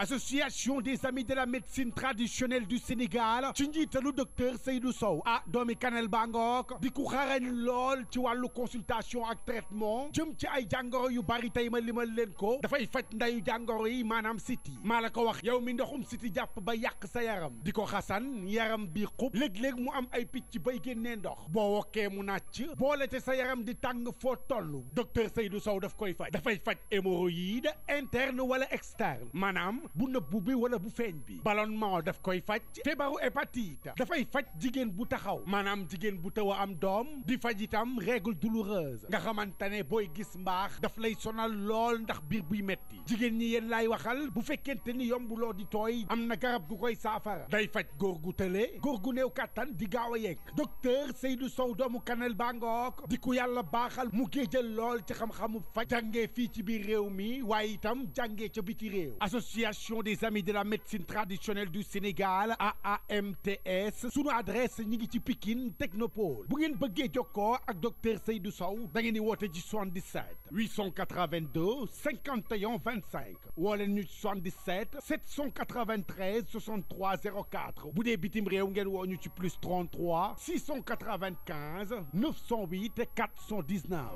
association des amis de la médecine traditionnelle du Sénégal ci njiitalu docteur Seydou Sow ah doomi Kanel Bangook di ku xarañ lool ci wàllu consultation ak traitement jëm ci ay jàngoro yu bari tey ma limal leen ko dafay faj ndayu jàngoro yi maanaam siti maa la ko wax yow mi ndoxum siti jàpp ba yàq sa yaram di ko xasan yaram bi xub léeg-léeg mu am ay picc bay génnee ndox boo wokkee mu nàcc boole te sa yaram di tàng foo toll docteur Seydou Sow daf koy faj dafay faj hémorroïde interne wala externe maanaam bu nëbbu bi wala bu feeñ bi ballonnement daf koy faj feebaru hépatite dafay faj jigéen bu taxaw maanaam jigéen bu taw a am doom di faj itam règle douloureuse nga xamante ne booy gis mbaax daf lay sonal lool ndax biir buy metti jigéen ñi yéen laay waxal bu fekkente ni yombuloo di tooy am na garab gu koy saafara day faj góor gu tële góor gu néew kàttan di gaaw a yegg docteur Seydou Sow doomu Kanel Bangook di ku yàlla baaxal mu géejal lool ci xam-xamu faj jàngee fii ci biir réew mi waaye itam jàngee ca biti réew association des amis de la médecine traditionnelle du Sénégal AAMTS sunu adresse ñi ngi ci Pikine Technopole bu ngeen bëggee jokkoo ak docteur Seydou Sow da ngeen di woote ci 77 882 51 25 woo leen ñu ci 77 793 63 04 bu dee bitim réew ngeen woo ñu ci plus 33 695 908 419.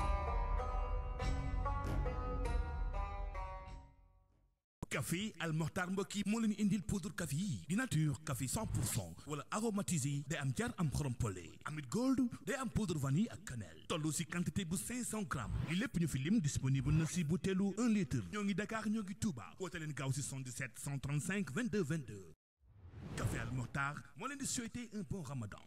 café Al Mokhtar mbokk yi moo leen indil poudre café yi di nature café 100 pour cent wala aromatisé day am jar am xorom pole amit gold day am poudre vanille ak cannelle toll si quantité bu 500 grammes li lépp ñu fi lim disponible na si butéelu 1 litre ñoo ngi Dakar ñoo ngi Touba woote leen gaaw si 77 135 22 22 café Al Mokhtar moo leen di souhaiter un bon ramadan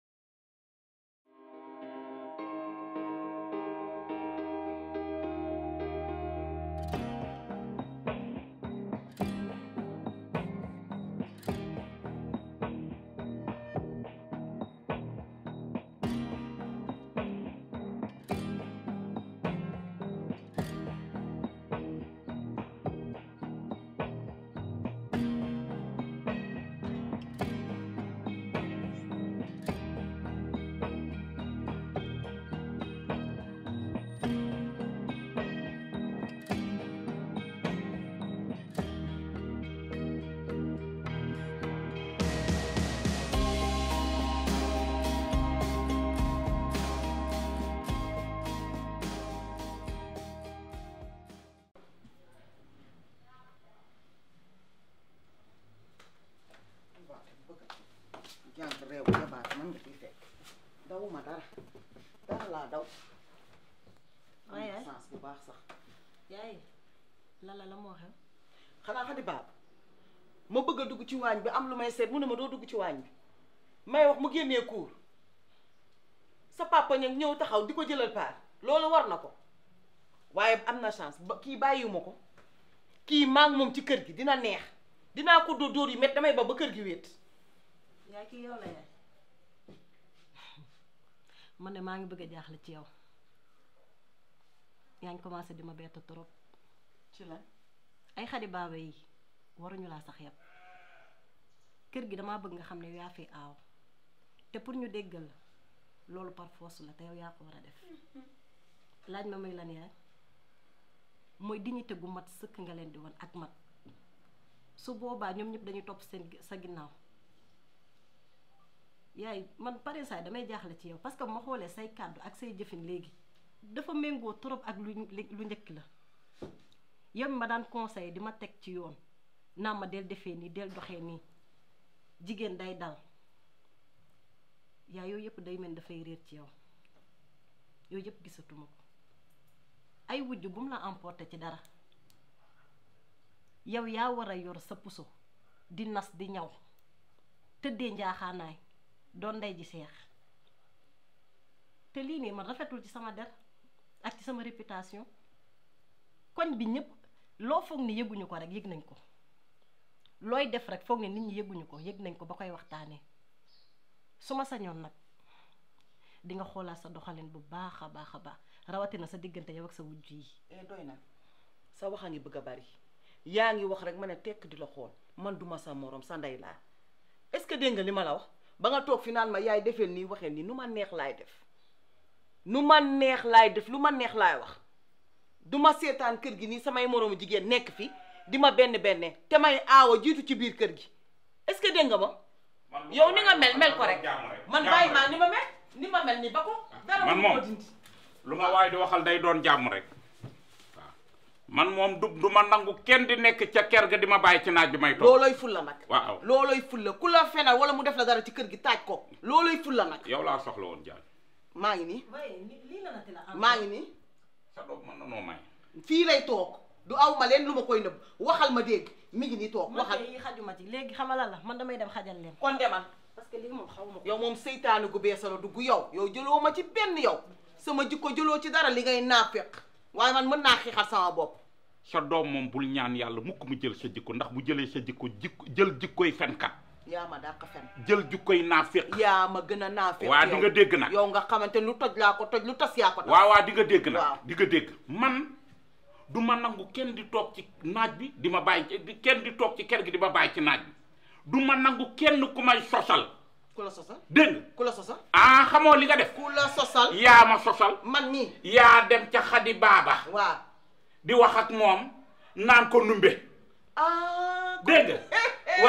jànk réew bu jabaat man nga ciy fekk dawuma dara dara laa daw am waaye na sens bu baax sax yaay lala la moo xew xanaa xadi baab ma bëgg a dugg ci waañ bi am lu may seet mu ne ma doo dugg ci waañ bi may wax mu génnee kuur sa papa ñag ñëw taxaw di ko jëlal paar loolu war na ko waaye am na chance ba kii bàyyiwuma ko kii maa ngi moom ci kër gi dina neex dinaa ko dóor dóor yu met damay ba ba kër gi wéet yaay kii yow la yaay man de maa ngi bëgg a jaaxle ci yow yaa ngi commencé di ma bett trop ci lan ay xadi baaba yi waruñu laa sax yab kër gi damaa bëgg nga xam ne yaa fi aaw te pour ñu déggal la loolu par force la te yow yaa ko war a def laaj ma muy lan yaay mooy dignité gu mat sëkk nga leen di won ak mat su boobaa ñoom ñëpp dañuy topp seen sa ginnaaw yaay man pare saay damay jaaxle ci yow parce que bu ma xoolee say kàddu ak say jëfin léegi dafa méngoo trop ak lu lu njëkk la yow mi ma daan conseil di ma teg ci yoon naa ma del defee nii del doxee nii jigéen day dal yaa yooyu yëpp day mel dafay réer ci yow yooyu yëpp gisatuma ko ay wujj bu mu la emporté ci dara yow yaa war a yor sa puso di nas di ñaw tëddee njaaxaanaay doon ndey ji seex te lii nii man rafetul ci sama der ak ci sama réputation koñ bi ñëpp loo foog ni yëguñu ko rek yëg nañ ko looy def rek foog ne nit ñi yëguñu ko yëg nañ ko ba koy waxtaanee su ma sañoon nag di nga xoolaat sa doxalin bu baax a baax a baax rawatina sa diggante yow ak sa wujj yi. eh doy na sa wax a ngi bëgg a bari yaa ngi wax rek ma ne tekk di la xool man duma sa morom sa ndey laa est-ce que dégg nga li ma la wax ba nga toog fi naan ma yaay defeel nii waxee nii nu ma neex laay def nu ma neex laay def lu ma neex laay wax du ma seetaan kër gi nii samay moroomu jigéen nekk fi di ma benn benne te may aawa jiitu ci biir kër gi est-ce que dégg nga ma yow ni nga mel mel ko rek man bàyyi maa ni ma mel ni ma mel ni ba ko dara Man mënu ko moom. dindi lu ma waay di waxal day doon jàmm rek waaw man moom du du ma nangu kenn di nekk ca ker ga di ma bàyyi ci naaj bi may toog looloy fulla nag waaw looloy fulla ku la fenal wala mu def la dara ci kër gi taaj ko looloy fulla nag yow laa soxla woon jaan maa ngi nii waaye lii la la ti la am maa ngi nii sa doom mën na noo may fii lay toog du aw ma leen lu ma koy nëbb waxal ma dégg mi ngi nii toog man waxal kay xajuma ci léegi xamala la man damay dem xajal leen kon demal parce que lii moom xaw ma ko yow moom seytaane gu beesa la dugg yow yow jëloo ma ci benn yow sama jikko jëloo ci dara li ngay naafeq waaye man mën naa xiixal sama bopp sa doom moom bul ñaan yàlla mukk mu jël sa jikko ndax bu jëlee sa jikko jikko jël jikkoy fenkat yaa ma dàq fen jël jikkoy naaféq yaa ma gën a naafeq waa di nga dégg nag yow nga xamante lu toj laa ko toj lu tas yaa ko tas waaw waaw di nga dégg Waaw. nag di nga dégg man du ma nangu kenn di toog ci naaj bi di ma bàyyi ci- di- kenn di toog ci kër gi di ma bàyyi ci naaj bi du ma nangu kenn ku may sosal ku la sosal dégg nga ku la sosal ah xamoo li nga def ku la sosal yaa ma sosal man nii yaa dem ca xadi baaba waaw di wax ak moom naan ko numbe ah dégg nga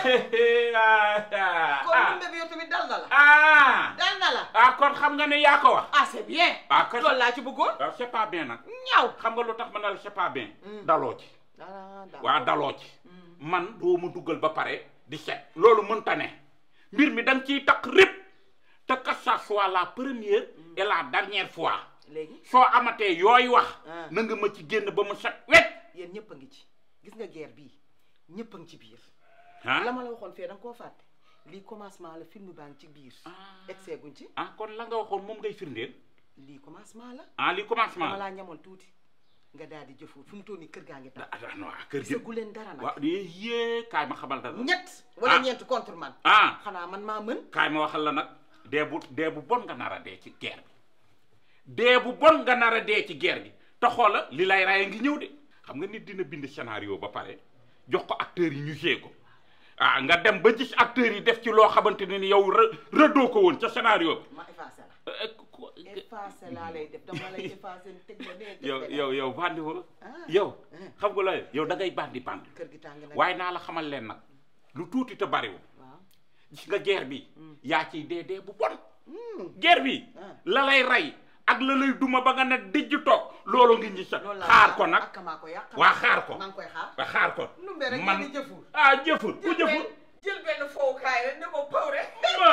waa kon numbe bi yow tamit dal na la ah dal na la ah kon xam nga ne yaa ko wax ah c'est bien ah kon loolu laa ci bëggoon waaw c'est pas bien nag ñaw xam nga lu tax ma ne la c'est pas bien daloo ci ah d'accord. waa daloo ci man doo ma duggal ba pare di set loolu mënta ne mbir mi da nga ciy takk répp te que ça soit la première et la dernière fois léegi soo amatee yooyu wax Ah. na nga ma ci génn ba mu set wet yéen ñëpp a ngi ci gis nga guerre bii ñëpp a ngi ci biir ah la ma la waxoon fee da nga koo fàtte lii commencement la film baa ngi ci biir egsee guñ ci ah kon la nga waxoon moom ngay firndeel lii commencement la ah li commencement dama la laa ñamoon tuuti nga daal di jëfu fu mu toll nii kër gaa ngi tax ah ah non ah kër gi gisagu leen dara nag waaw yee kaay ma xamal dara ñett wala Ah. ñeent contre man ah xanaa man maa mën kaay ma waxal la nag dee bu dee bu bon nga nar a dee ci guerre bi dee bu bon nga nar a dee ci guerre gi te xoola li lay raye ngi ñëw de xam nga nit dina bind scénario ba pare jox ko acteurs yi ñu joué ko ah nga dem ba gis acteurs yi def ci loo xamante ne ni yow rë rëddoo ko woon ca scénario bi ma effacé la Eh, ku- effacé laa lay def dama lay effacé teg ma nee yow yow yow bandi wo Ah. yow Ah. xam nga la yow da ngay bandi bandi kër gi tàng na waaye naa la xamal leen nag lu tuuti te bariwul waaw gis nga guerre bi yaa ciy dee dee bu bon guerre bi Ah. la lay rey ak la lay duma ba nga ne dijj toog loolu ngi ñi sa loolu laa xaar ko nag ak maa ko yàq waa xaar ko maa ngi koy xaar waa xaar ko numbe rek man ngeen di jëfur ah jëfur ku jëfur jël benn fowukaay rek ne ko paw rek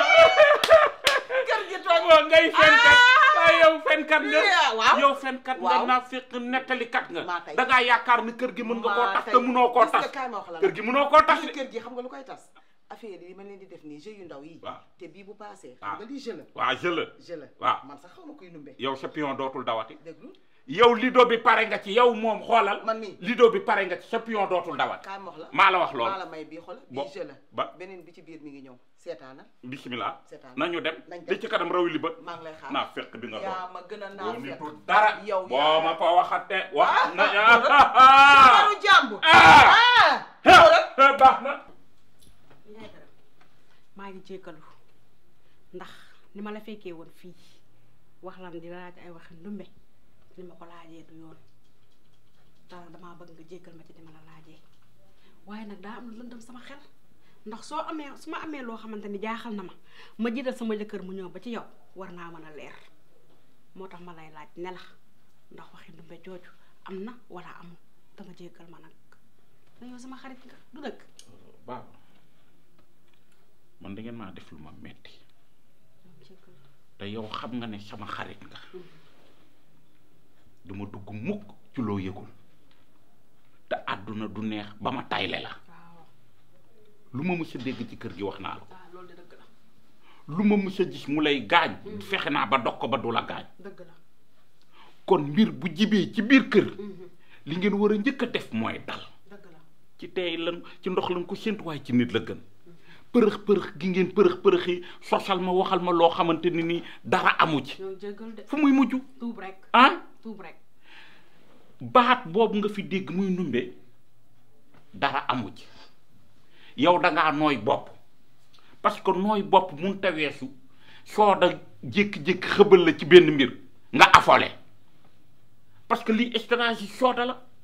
kër gi toog waaw ngay fenkat waaye yow fenkat nga Yeah, waaw. yow fenkat nga Waaw. naa fekk nettalikat nga Maa tey. da ngaa yaakaar ni kër gi mën nga koo maa tas tey. te mënoo koo Gis nga tas kaay ma wax la kër gi mënoo koo tas tas de. kër gi xam nga lu koy tas affaire yi ma leen di def nii jeu yu ndaw yi Waaw. te bii bu paasee Ah. xam nga lii jeu la waa je la jeu la Waaw. man sax xaw ma kuy numbe yow sa pion dootul dawati déglu yow lido bi pare nga ci yow moom xoolal Man mii. lido bi pare nga ci sa pion dootul dawati kaay ma wax la maa la wax lool maa la may bii xol Bo- bii jeu la ba- beneen bi ci biir mi ngi ñëw seetaana bismillah Seetaan. nañu dem Nañ dem. li ci kanam rawi li bët maa ngi lay xaar naa fekk bi nga yaa doon ma gën a boo naa fekk nitu dara yow boo yaa- ma ko waxate wax na Jabaru jàmbur Ah. ah xoolal baax na maa ngi jéggalu ndax ni ma la fekkee woon fii wax lan di laaj ay waxi ndumbe ni ma ko laajee du yoon dara damaa bëgg nga jéggal ma ci ni ma la laajee waaye nag daa am lu lëndëm sama xel ndax soo amee su ma amee loo xamante ni jaaxal na ma ma jiital sama jëkkër mu ñëw ba ci yow war naa mën a leer moo tax ma lay laaj ne la ndax waxi ndumbe jooju am na wala amul da nga jéggal ma nag na yow sama xarit nga du dëgg baax man da ngeen maa def lu ma metti jéggal te yow xam nga ne sama xarit nga du ma dugg mukk ci loo yëgul te àdduna du neex ba ma tayle la waaw lu ma mës a dégg ci kër gi wax naa la ko waaw loolu de dëgg la lu ma mës a gis mu lay gaañ fexe naa ba dog ko ba du la gaañ dëgg la kon mbir bu jibee ci biir kër li ngeen war a njëkk a def mooy dal dëgg la ci tey lan ci ndox lan ko séntu waaye ci nit la gën përëx përëx gi ngeen përëx përëx yi sosal ma waxal ma loo xamante ni nii dara amu ci ñoo jéggal de fu muy mujj tuub rek ah tuub rek baat boobu nga fi dégg muy numbe dara amu ci yow dangaa nooy bopp parce que nooy bopp mun ta weesu soo da jékki-jékki xëbal la ci benn mbir nga affolé parce que lii stratégie sooda la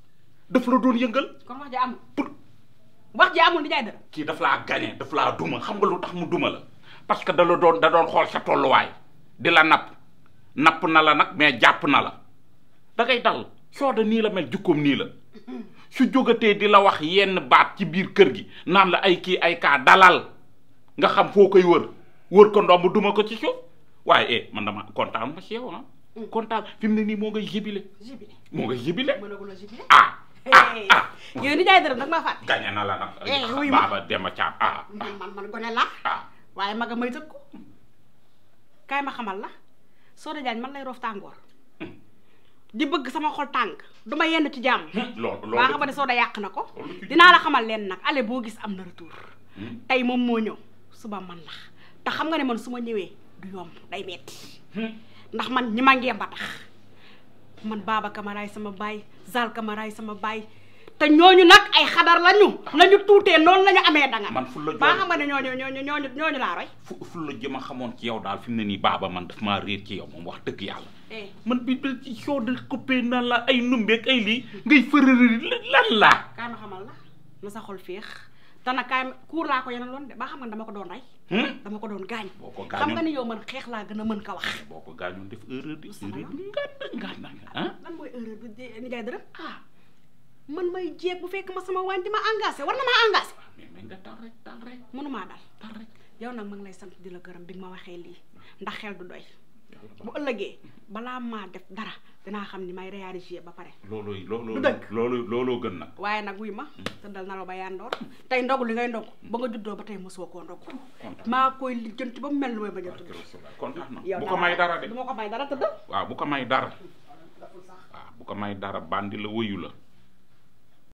daf la doon yëngal kon wax ji amul pour wax ji amul nijaay dara kii daf laa gañe daf laa duma xam nga lu tax mu duma la parce que da la doon da doon xool sa tolluwaay di la napp napp na la nag mais jàpp na la da ngay dal sooda nii la mel jukkoom nii la su jógatee di la wax yenn baat ci biir kër gi naan la ay kii ay kaa dalal nga xam foo koy wër wër ko ndomb duma ko ci suuf waaye eh man dama kontaan ma ci yow ah kontaan fi mu ne nii moo ngay jibile jibile moo ngay jibile mënagul a jibile ah ah ah yow nijaay dara nag maa fàtte gañe na la nag Eh, wuy ma. baaba dema caab ah man man man gone laa ah waaye maga may tëg ko kaay ma xamal la Soda Diagne man lay roof tàngoor di bëgg sama xol tàng du ma yenn ci jàmm loolu loolu waa nga ba ne Soda yàq na ko loolu ci- dinaa la xamal leen nag ale boo gis am na retour tey moom moo ñëw suba man la te xam nga ne man su ma ñëwee du yomb day metti ndax man ñi ma ngee ba tax man Baba Camaraay sama baay Zal Camaraay sama baay te ñooñu nag ay xadar lañu nañu tuutee noonu lañu amee danga man fu la baa jox xam nga ne ñooñu ñooñu ñooñu ñooñu laa roy fu fu la jëm a xamoon ci yow daal fi mu ne nii baaba man daf maa réer ci yow moom wax dëgg yàlla eh man bi bi ci soo de coupé na la ay numbeeg ay lii ngay fërërëri lan la kaay ma xamal la na sa xol féex te nag kaay ma kuur laa ko yeneen loon de ba xam nga ne dama ko doon rey dama ko doon gaañ boo ko xam gaañoon nga ni yow man xeex laa gën a mën ka wax boo ko gaañoon def erreur di Sama erreur di ngànn ngànn nga ah lan mooy erreur bi di ni jaay dërëm ah man may jeeg bu fekk ma sama waañ di ma engagé war na maa engagé mais mais nga dal rek dal rek mënumaa dal dal rek yow nag ma ngi lay sant di la gërëm bi nga ma waxee lii ndax xel du doy bu ëllëgee balaa maa def dara dinaa xam ni may réagir ba pare looloo looloo Du dëgg. loolu looloo gën nag waaye nag wuy ma tëddal na la ba yandoor tey ndogu li ngay ndog ba nga juddoo ba tey mosoo koo ndog maa koy lijjanti ba mu mel ni may bañ a tudd kontaan na yow bu ko may dara de du ma ko may dara tëddal waaw bu ko may dara waaw bu ko may dara bandi la wëyu la